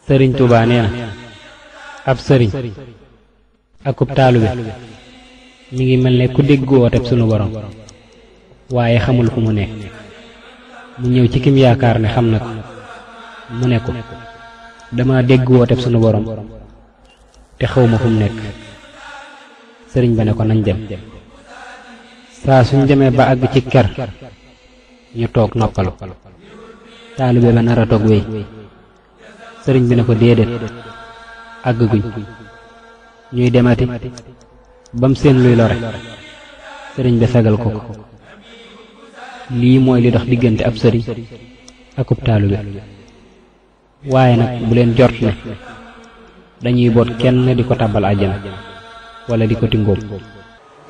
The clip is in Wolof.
sëriñ Tuubaa nee na ab sëriñ akub taalube mi ngi mel ne ku dégg wooteb sunu borom waaye xamul fu mu nekk mu ñëw ci kim yaakaar ne xam na ko mu ne ko dama dégg wooteb sunu borom te xawma fu mu nekk sëriñ ba ne ko nañ dem saa suñ demee ba àgg ci ker ñu toog noppalu taalibe ba nar a toog wéy sëriñ bi ne ko déedéet àgg guñ ñuy demati bam seen luy lore sëriñ bi fegal ko ko lii mooy li dox diggante ab sëriñ akub taalibe waaye nag bu leen jort ne dañuy boot kenn di ko tàbbal àjjana wala di ko tingóom